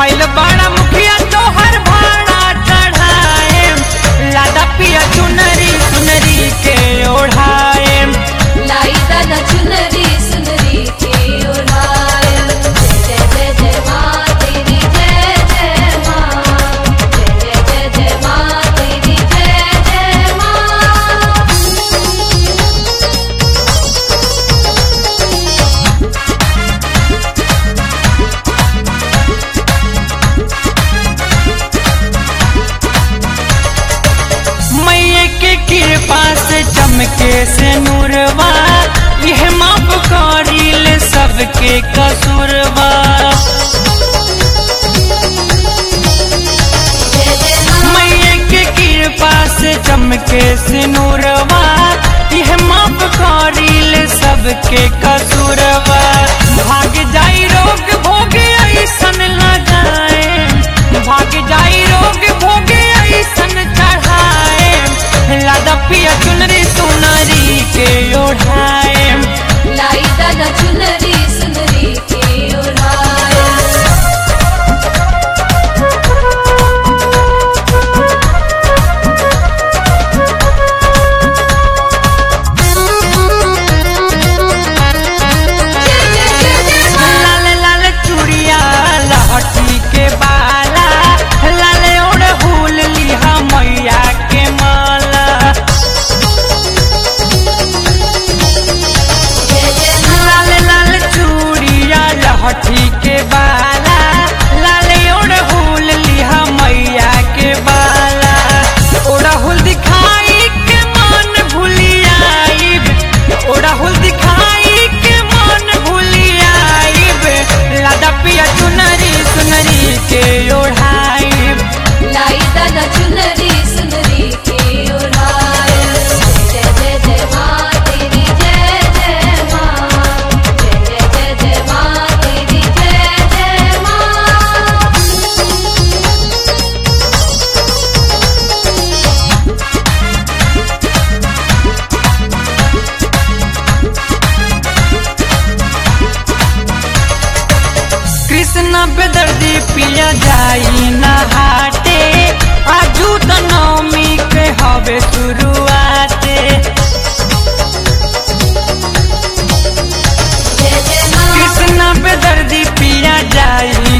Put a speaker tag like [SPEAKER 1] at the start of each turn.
[SPEAKER 1] आइल बड़ा मुखिया तोहर भाड़ा चढ़ाए लादा पिया चुनरी सुनरी के ओढ़ाए
[SPEAKER 2] लाई दादा चुनरी सुनरी के ओढ़ाए जय जय जय जय माँ तेरी जय जय माँ जय जय जय जय माँ तेरी जय जय माँ
[SPEAKER 1] मैये के कृपा से चमके से नूरवा यह माफ करील सबके कसूरवा
[SPEAKER 2] जय जय माँ
[SPEAKER 1] मैये के कृपा से चमके से नूरवा यह माफ करील सबके कसूरवा भाग जाई रोग भोगे ऐसन लगाए भाग जाई रोग भोगे ऐसन चढ़ाए लादा पिया चुनरी सुनरी के ओढ़ाए
[SPEAKER 2] लाई दादा चुनरी सुनरी के ओढ़ाए जय जय जय जय माँ
[SPEAKER 1] लाल लाल चूड़िया लहठी के बाला लाल ओढ़ फूल लिहा मैया के माला
[SPEAKER 2] जय जय माँ
[SPEAKER 1] लाल लाल चूड़िया लहठी के बाला लाल ओढ़ फूल लिहा मैया के बाला ओढ़हुल दिखाई के मन भूलियाइब ओढ़हुल दिखाई के मन भूलियाइब लादा पिया चुनरी सुनरी के ओढ़ाइब
[SPEAKER 2] लाई दादा चुनरी सुनरी के ओढ़ाए जय जय जय माँ तेरी जय जय माँ जय जय जय जय माँ तेरी जय जय माँ
[SPEAKER 1] कृष्ण बेदर्दी पिया जाई नहाटे आजू त नवमी के हवे शुरुआते
[SPEAKER 2] जय जय माँ
[SPEAKER 1] कृष्ण बेदर्दी पिया जाई